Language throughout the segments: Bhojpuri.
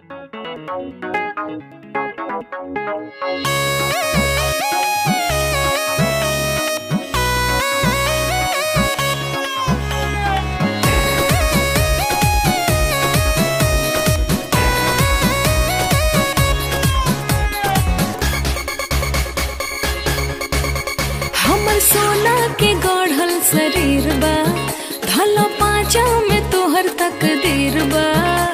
हमर सोना के गढ़ल शरीर बा धलो पाँचा में तोहर तकदीर बा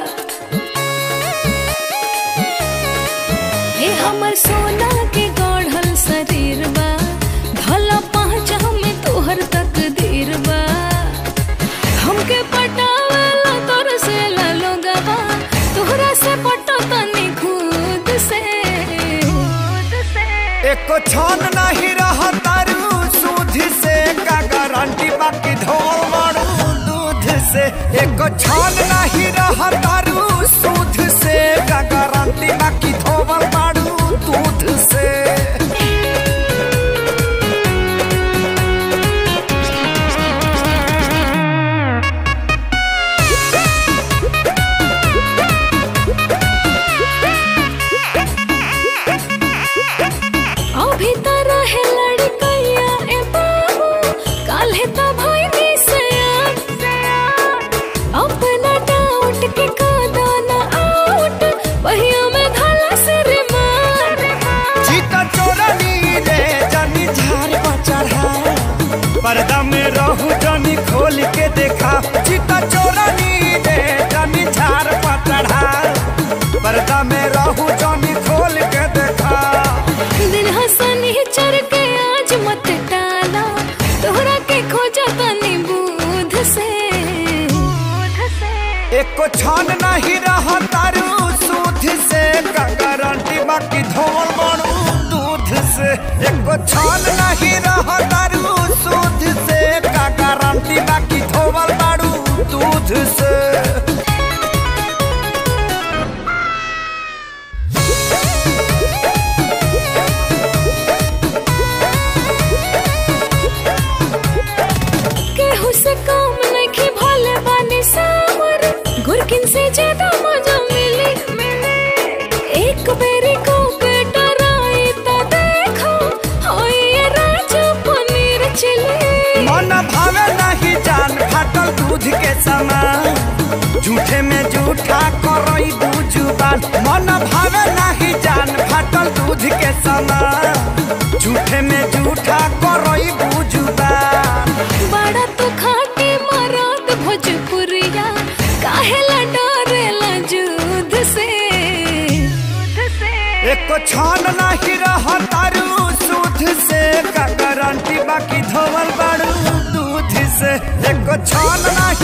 हे हमर सोना के गढ़ल शरीर बा धलो पाँचा में तोहर तकदीर बा हमके पटावेला तोर से लोगवा तोहरा से पटो तनी खुद से खुद से एको छन नहीं रह तारू सूद से का गारंटी बाकी धोल मारू दूध से एको छन नहीं रह तारू सूद से का गारंटी बाकी धोल मारू दूध से अभी त रहे लड़कैया ए बाबू काल्हे त भइनी सयान अपना डाउट के कादा न आउट पहिया में धला सिर मार चीता चोरनी रे जानी झार पर चढ़ा पर्दा में रहू जानी खोल के देखा चीता चोरनी रे जानी झार पर चढ़ा पर्दा में रहू जानी खोल के देखा दिन हसनी चढ़ के आज मत टाला तोहरा के खोजा तनी बूध से बूध से एको छान नहीं रहा तारू सूद से का गारंटी बाकी धोल मारू दूध से एको छान नहीं रहा तारू सूद से का गारंटी बाकी धोल मारू दूध से केहू से काम नहीं भोले बानी सावर गुरकिन से ज्यादा मजा मिली एक बेरी को बेटा राई ता देखो होई ये राजा पनीर चिली मन भावे नहीं जान फाटल दूध के समान झूठे में झूठा करई दू जुबान मन भावे नहीं जान फाटल दूध के समान झूठे में झूठा करई दू जुबान बड़ा तो खाटी मरात भोजपुरिया काहेला डरेला जुद से एको छान नहीं रह तारू सूद से का गारंटी बाकी धोवल बाड़ू दूध से एको छान नहीं